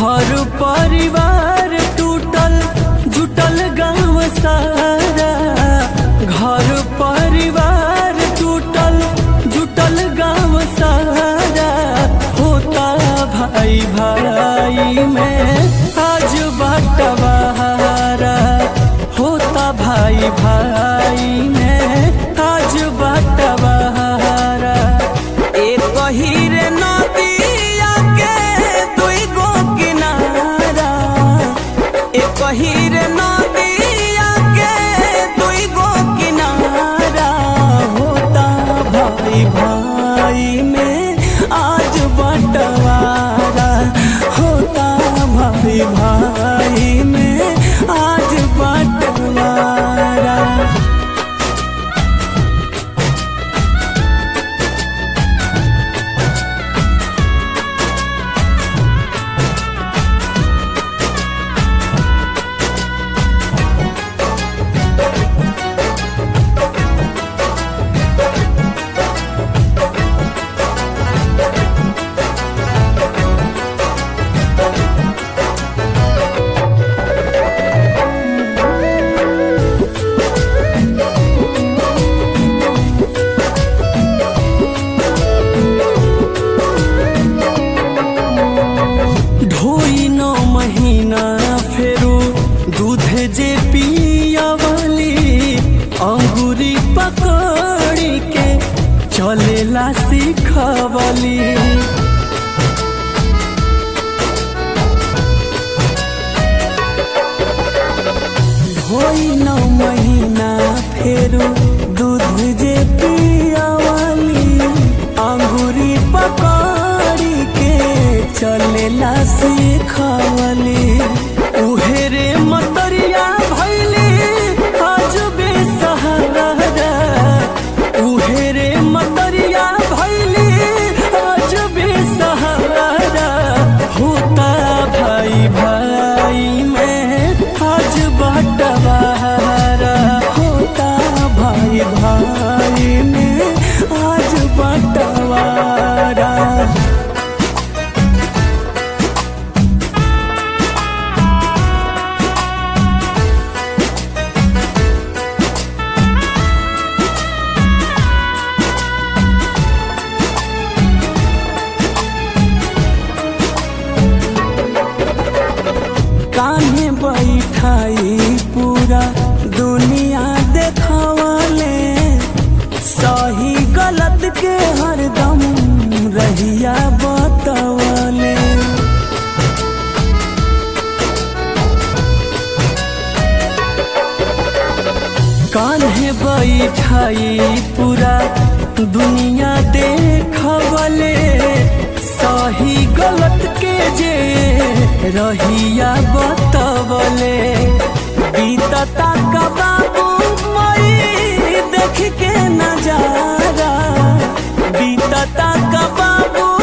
घर परिवार टूटल जुटल गाँव सारा घर परिवार टूटल जुटल गाँव सारा होता भाई भाई में आज बटवारा होता भाई भाई में आज बटवारा एक हीरे नदिया के दुई गो किनारा एक हीरे नदिया के दुई गो किनारा होता भाई भाई में आज बंटवारा होता भाई भाई में आज बंटवारा ढोई नौ महीना फेरू दूध जे पियावली अंगूरी पकड़ी के चलेला सिखवली ढोई नौ महीना फेरू दूध जे पियावली अंगूरी पकड़ी के चलेला सिखवली उहेरे मतरिया भैली आज बेसहारा उहेरे मतरिया भैली आज बेसहारा होता भाई भाई में आज बटवारा होता भाई भाई में आज बटवारा कान्हे बैठाई पूरा दुनिया देखवले सही गलत के हरदम रहिया बतवले कान्हे बैठाई पूरा दुनिया देखवले सही गलत के जे रहिया बतवले बीतता का बाबू मई देख के नजारा बीतता का बाबू